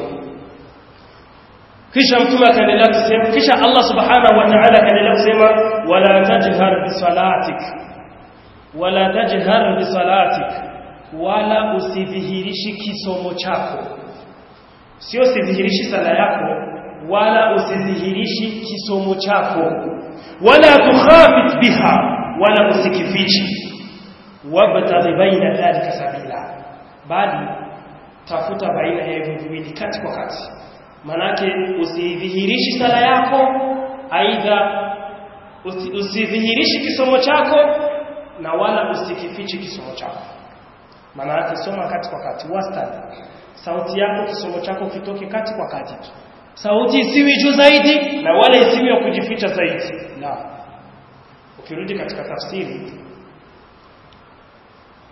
kisha mtume akaendelea kusema kisha Allah subhanahu wa ta'ala akaendelea kusema wala tajhar bi salatik wala tajhar bi salatik wala usidhihirishi kisomo chako sio usidhihirishi sala yako wala usidhihirishi kisomo chako wala tukhafit biha wala usikifichi wabtaghi baina dhalika sabila bali tafuta baina ya hivyo viwili kati kwa kati manake usidhihirishi sala yako aidha usidhihirishi kisomo chako na wala usikifichi kisomo chako maana yake soma kati kwa kati wastani sauti yako kisomo chako kitoke kati kwa kati tu sauti isiwi juu zaidi na wala isiwi ya kujificha zaidi la ukirudi katika tafsiri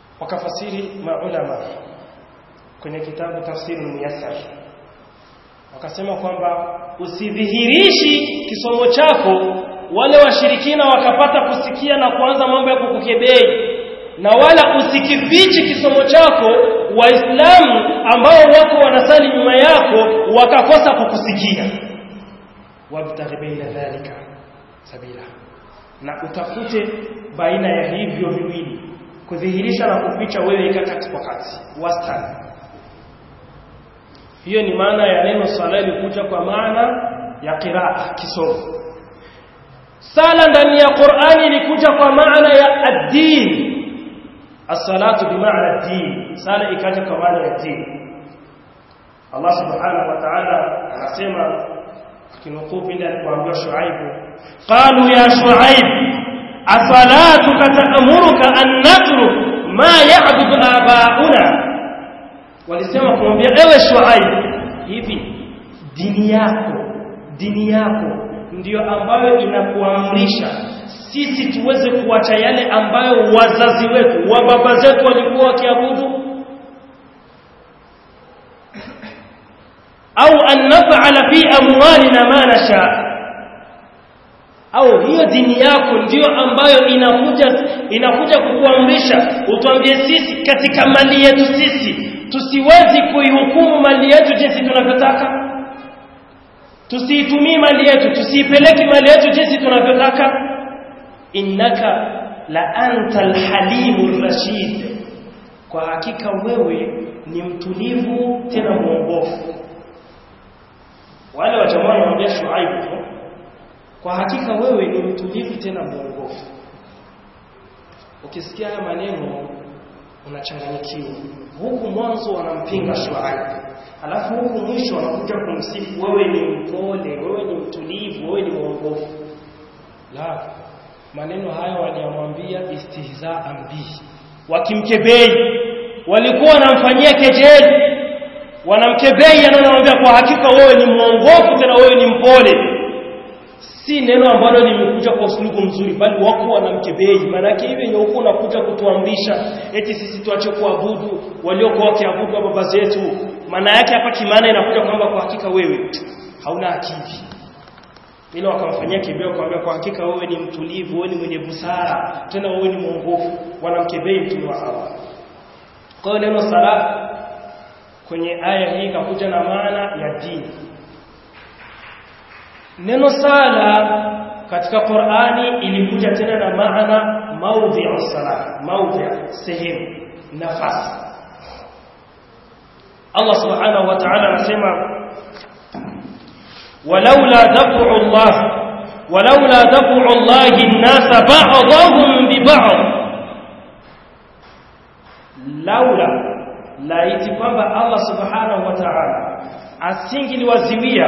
wakafasiri maulama kwenye kitabu tafsiri muyassar wakasema kwamba usidhihirishi kisomo chako wale washirikina wakapata kusikia na kuanza mambo ya kukukebei na wala usikifichi kisomo chako waislamu ambao wako wanasali nyuma yako wakakosa kukusikia wabtaghi baina dhalika sabila na utafute baina ya hivyo viwili kudhihirisha na kuficha wewe ika kati kwa kati wastani hiyo ni maana ya neno sala ilikuja kwa maana ya qiraa kisomo sala ndani ya Qur'ani ilikuja kwa maana ya ad-din as-salatu bi maana ad-din sala ikaja kwa maana ya din Allah subhanahu wa ta'ala anasema akinukuu pindi alipoambia Shuaib qalu ya Shuaib asalatuka ta'muruka an natruk ma ya'budu aba'una walisema kumwambia ewe Shuaib hivi dini yako dini yako ndiyo ambayo inakuamrisha sisi tuweze kuacha yale ambayo wazazi wetu wa baba zetu walikuwa wakiabudu au an naf'ala fi amwalina ma nasha au hiyo dini yako ndiyo ambayo inakuja inakuja kukuamrisha utuambie sisi katika mali yetu sisi tusiwezi kuihukumu mali yetu jinsi tunavyotaka tusiitumie mali yetu tusiipeleke mali yetu jinsi tunavyotaka innaka la anta alhalimur rashid kwa hakika wewe ni mtulivu tena mwongofu wale wa jamaa wanamwambia Shuaib kwa hakika wewe ni mtulivu tena mwongofu ukisikia haya maneno unachanganyikiwa huku mwanzo wanampinga Shuaib alafu huku mwisho wanakuja kumsifu wewe ni mpole wewe ni mtulivu wewe ni mwongofu la maneno haya waliyamwambia istihzaan bihi wakimkebei walikuwa wanamfanyia kejeli wanamkebei anamwambia kwa hakika wewe ni mwongofu tena wewe ni mpole si neno ambalo limekuja kwa usulubu mzuri bali wako wanamkebei maanake hivi yenye huko unakuja kutuamrisha eti sisi tuache kuabudu waliokuwa wakiabudu baba zetu maana yake hapa kimaana inakuja kwamba kwa hakika wewe hauna akili ila wakamfanyia kibeo kwambia kwa hakika wewe ni mtulivu wewe ni mwenye busara tena wewe ni mwongofu wanamkebei mtume wa Allah kwa hiyo neno sala kwenye aya hii kakuja na maana ya dini neno sala katika Qur'ani ilikuja tena na maana maudhi'u sala maudhi' sehemu nafasi Allah subhanahu wa ta'ala anasema ولولا دفع الله ولولا دفع الله الناس بعضهم ببعض لولا laiti kwamba Allah subhanahu wa ta'ala asingiliwaziwia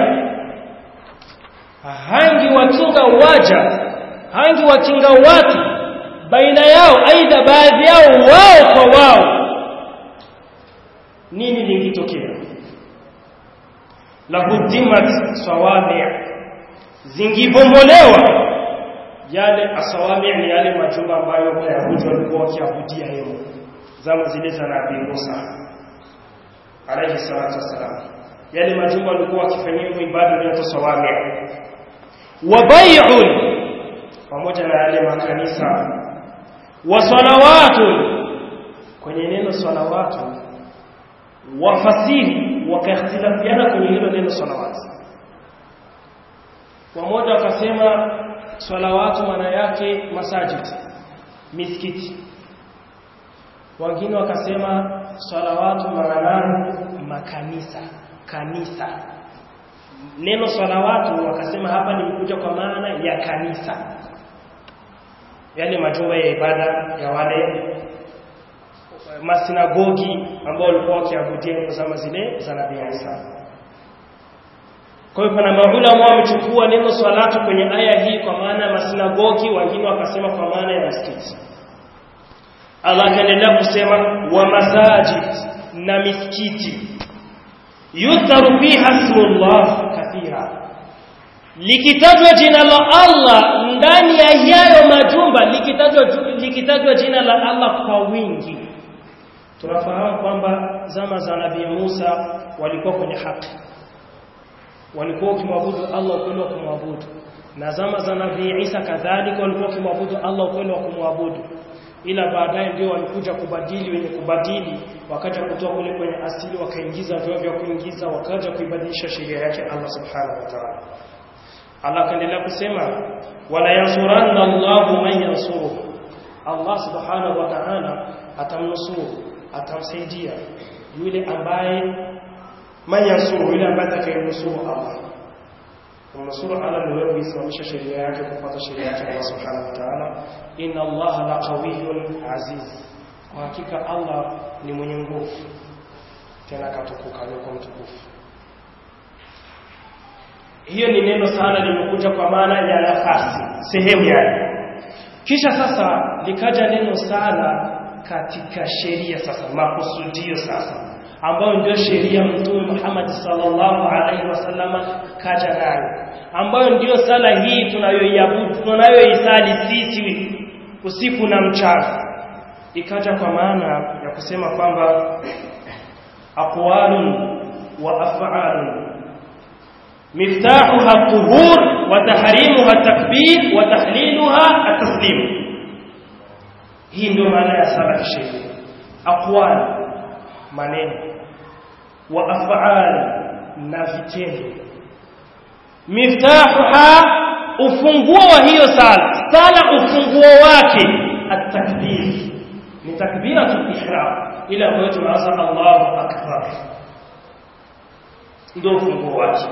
hangi wakinga waja hangi wakinga watu baina yao aidha baadhi yao wao kwa wao nini lingitokea lahudimat sawami zingibombolewa yale asawami ni yale majumba ambayo Wayahudi walikuwa wakiabudia yao zama zile za Nabii Musa alayhi salatu wasalam yale majumba walikuwa wakifanyia ibada ya sawami wa bai'un pamoja na yale makanisa wa salawatu kwenye neno salawatu wafasiri wakakhtilafiana kwenye hilo neno salawatu wamoja wakasema salawatu maana yake masajid misikiti wengine wakasema salawatu maana makanisa kanisa neno salawatu wakasema hapa limekuja kwa maana ya kanisa yale majumba ya ibada ya wale masinagogi ambao walikuwa wakiabudia zama zile za Nabii Isa. Kwa hiyo pana maulama wamechukua neno salatu kwenye aya hii kwa maana ya masinagogi, wengine wakasema kwa maana ya msikiti. Allah akaendelea kusema wa masajid na misikiti yudharu fiha ismullah kathira likitajwa jina la Allah ndani ya yayo majumba likitajwa likitajwa jina la Allah kwa wingi tunafahamu kwamba zama za Nabii Musa walikuwa kwenye haki walikuwa wakimwabudu Allah ukweli wa kumwabudu na zama za Nabii Isa kadhalika walikuwa wakimwabudu Allah ukweli wa kumwabudu ila baadaye ndio walikuja kubadili wenye kubadili wakaja kutoa kule kwenye asili wakaingiza vyo vya kuingiza wakaja kuibadilisha sheria yake Allah subhanahu wa ta'ala Allah akaendelea kusema wala yansuranna Allahu man yansuruhu Allah subhanahu wa ta'ala atamnusuru atamsaidia yule ambaye man yansuru yule ambaye atakayemnusuru Allah kumnusuru Allah ni wewe kuisimamisha sheria yake kufuata sheria yake Allah subhanahu wa ta'ala inna Allah la qawiyyun aziz kwa hakika Allah ni mwenye nguvu tena katukuka yuko mtukufu hiyo ni neno sana limekuja kwa maana ya nafasi sehemu yake kisha sasa likaja neno sana katika sheria sasa makusudio sasa ambayo ndio sheria mtume Muhammad sallallahu alaihi wasallam kaja nayo ambayo ndio sala hii tunayoiabudu tunayoisali sisi usiku na mchana ikaja kwa maana ya kusema kwamba aqwalun wa af'alun miftahuha tuhur wa tahrimuha takbir wa tahliluha at-taslim hii ndio maana ya sala kisheria aqwal maneno wa af'al na vitendo miftahuha ufunguo wa hiyo sala sala ufunguo wake at-takbir ni takbiratul ihram ile ambayo tunaanza Allahu akbar ndio ufunguo wake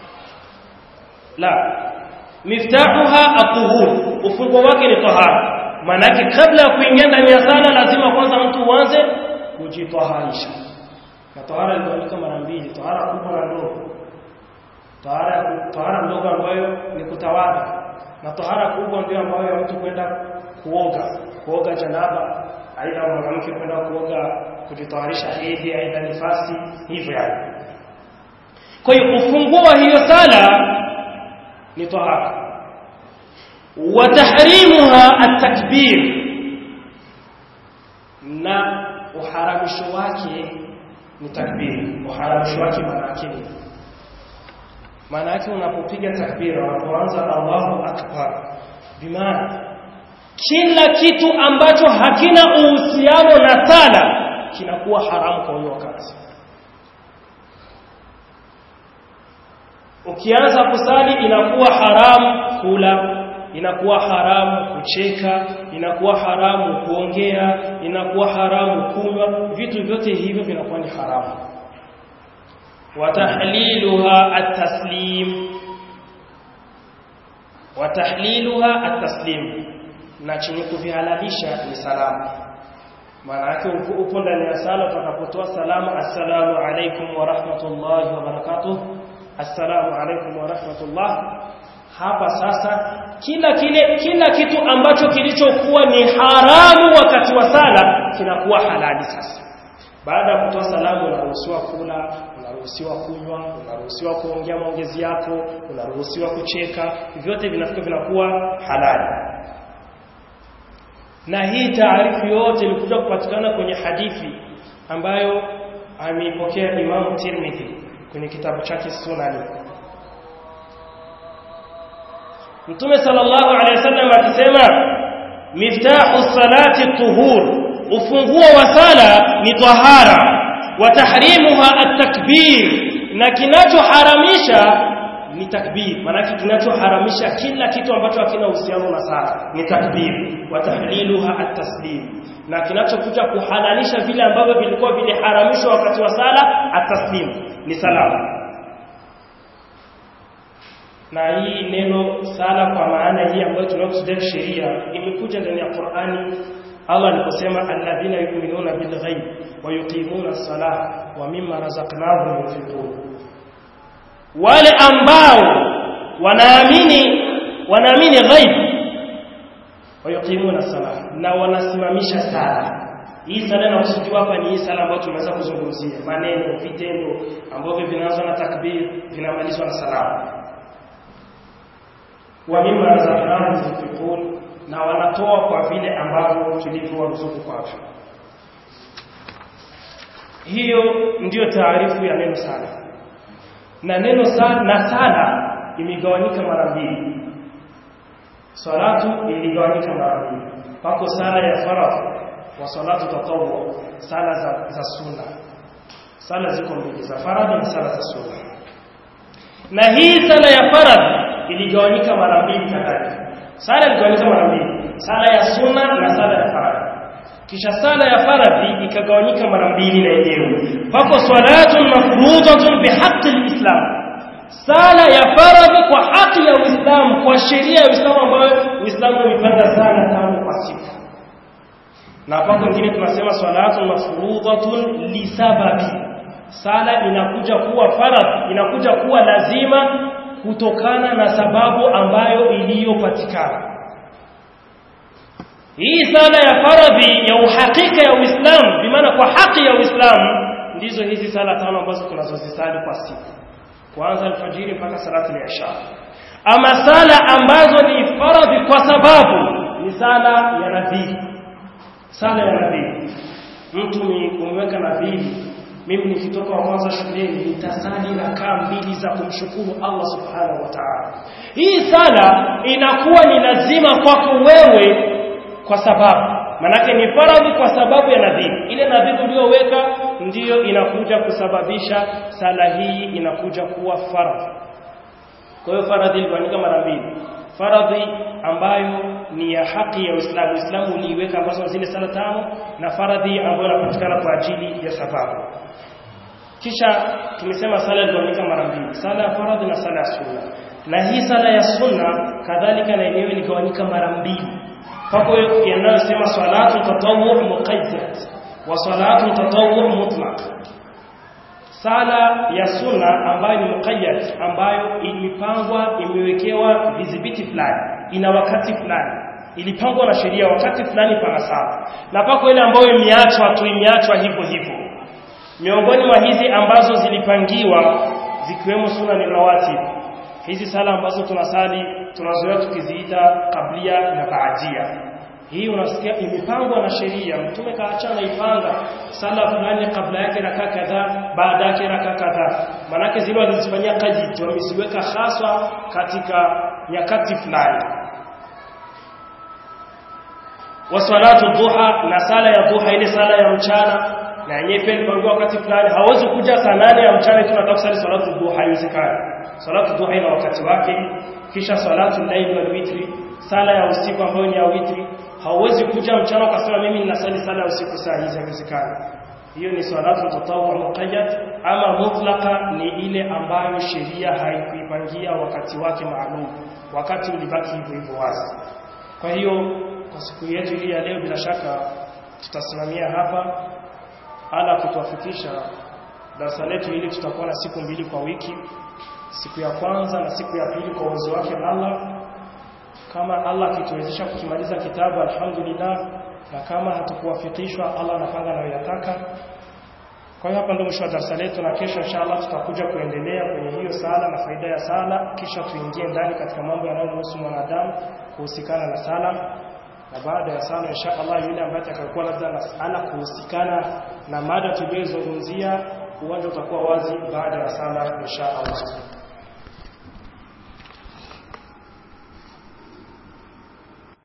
la miftahuha at-tuhur ufunguo wake ni tahara maana yake kabla ya kuingia ndani ya sala lazima kwanza mtu uanze kujitaharisha na tahara ilikuwa mara mbili tahara kubwa na ndogo tahara tahara ndogo ambayo ni kutawadha na tahara kubwa ndio ambayo ya mtu kwenda kuoga kuoga janaba aidha mwanamke kwenda kuoga kujitaharisha hedhi aidha nifasi hivyo yani kwa hiyo ufunguo wa hiyo sala ni tahara wa tahrimuha at-takbir na uharamisho wake ni takbir uharamisho wake maana yake ni maana yake unapopiga takbira unapoanza Allahu akbar bimaana kila kitu ambacho hakina uhusiano na sala kinakuwa haramu kwa hiyo wakati ukianza kusali inakuwa haramu kula inakuwa haramu kucheka inakuwa haramu kuongea inakuwa haramu kunywa vitu vyote hivyo vinakuwa ni haramu watahliluha at-taslim watahliluha at-taslim na chenye kuvihalalisha ni salamu maana yake upo ndani ya sala utakapotoa salamu assalamu alaikum wa rahmatullahi wa barakatuh assalamu alaikum wa rahmatullah hapa sasa kila kile kila kitu ambacho kilichokuwa ni haramu wakati wa sala kinakuwa halali sasa baada ya kutoa salamu unaruhusiwa kula unaruhusiwa kunywa unaruhusiwa kuongea maongezi yako unaruhusiwa kucheka vyote vinafika vinakuwa halali na hii taarifu yote ilikuja kupatikana kwenye hadithi ambayo ameipokea Imam Tirmidhi kwenye kitabu chake Sunani Mtume sallallahu alaihi wasallam akisema miftahu salati tuhur ufunguo wa sala ni tahara wa tahrimuha at-takbir na kinachoharamisha ni takbir maana kinachoharamisha kila kitu ambacho hakina uhusiano na sala ni takbir wa tahliluha at-taslim na kinachokuja kuhalalisha vile ambavyo vilikuwa viliharamishwa wakati wa sala at-taslim ni salamu na hii neno sala kwa maana hii ambayo tunakusudia sheria imekuja ndani ya Qur'ani Allah aliposema alladhina yu'minuna bil ghaib wa yuqimuna as-salah wa mimma razaqnahum yunfiqun wale ambao wanaamini wanaamini ghaib wa yuqimuna as-salah na wanasimamisha sala hii sala inakusudiwa hapa ni hii sala ambayo tumeweza kuzungumzia maneno vitendo ambavyo vinaanza na takbir vinamalizwa na salamu wa mimma razaqnahum yunfiqun na wanatoa kwa vile ambavyo tulivyowaruzuku kwavyo hiyo ndiyo taarifu ya neno sala na neno sala na sala imegawanyika mara mbili salatu iligawanyika mara mbili pako sala ya faradhi wa salatu tatawwu sala za, za sunna sala ziko mbili za faradhi na sala za sunna na hii sala ya faradhi iligawanyika mara mbili kadhalika sala iligawanyika mara mbili sala ya sunna na sala ya faradhi kisha sala ya faradhi ikagawanyika mara mbili na yenyewe pako salatun mafruḍatun bihaqqi alislam sala ya faradhi kwa haki ya Uislamu kwa sheria ya Uislamu ambayo Uislamu umepanga sala tano kwa siku na pako nyingine tunasema salatun mafruḍatun lisababi sala inakuja kuwa faradhi inakuja kuwa lazima kutokana na sababu ambayo iliyopatikana hii sala ya faradhi ya uhakika ya Uislamu bimaana kwa haki ya Uislamu ndizo hizi sala tano ambazo tunazozisali kwa siku kuanza alfajiri mpaka salatu al-isha ama sala ambazo ni faradhi kwa sababu ni sala ya nadhiri sala ya nadhiri mtu umeweka nadhiri mimi nikitoka mwanzo shuleni nitasali rakaa mbili za kumshukuru Allah subhanahu wa ta'ala hii sala inakuwa ni lazima kwako wewe kwa sababu manake ni faradhi kwa sababu ya nadhiri ile nadhiri uliyoweka ndiyo inakuja kusababisha sala hii inakuja kuwa faradhi kwa hiyo faradhi ilifanyika mara mbili faradhi ambayo ni ya haki ya Uislamu Uislamu uliiweka ambazo zile sala tano na faradhi ambayo inapatikana kwa ajili ya sababu kisha tumesema sala ilifanyika mara mbili sala ya faradhi na sala ya sunna na hii sala ya sunna kadhalika na yenyewe iligawanyika mara mbili pako yanayosema salatu tatawwu muqayyad wa salatu tatawwu mutlaq sala ya sunna ambayo ni muqayyad ambayo ilipangwa imewekewa vidhibiti fulani ina wakati fulani ilipangwa na sheria wakati fulani pana sala na pako ile ambayo imeachwa tu imeachwa hivyo hivyo miongoni mwa hizi ambazo zilipangiwa zikiwemo sunna ni rawatib hizi sala ambazo tunasali tunazoea tukiziita kablia na baadia hii unasikia imepangwa na sheria mtume kaachana ipanga sala fulani kabla yake raka kadhaa baada yake raka kadhaa manake zile walizifanyia kaji wameziweka haswa katika nyakati fulani wa salatu duha na sala ya duha ile sala ya mchana na yenyewe pia ilipangiwa wakati fulani hawezi kuja saa nane ya mchana tunataka kusali salatu duha haiwezekani salatu duha ina wakati wake kisha salatu layl wal witri sala ya usiku ambayo ni ya witri hauwezi kuja mchana ukasema mimi ninasali sala ya usiku saa hizi haiwezekani hiyo ni salatu tatawwu muqayyad ama mutlaqa ni ile ambayo sheria haikuipangia wakati wake maalum wakati ulibaki hivyo hivyo wazi kwa hiyo kwa siku yetu hii ya leo bila shaka tutasimamia hapa ala kutuafikisha darasa letu hili tutakuwa na siku mbili kwa wiki siku ya kwanza na siku ya pili kwa uwezo wake Allah kama Allah akituwezesha kukimaliza kitabu alhamdulillah na kama hatukuwafikishwa Allah anapanga na yataka kwa hiyo hapa ndio mwisho wa darasa letu na kesho inshallah tutakuja kuendelea kwenye hiyo sala na faida ya sala kisha tuingie ndani katika mambo yanayomhusu mwanadamu kuhusikana na sala na baada ya sala inshallah yule ambaye atakayokuwa labda na sala kuhusikana na mada tuliyozungumzia uwanja utakuwa wazi baada ya sala inshallah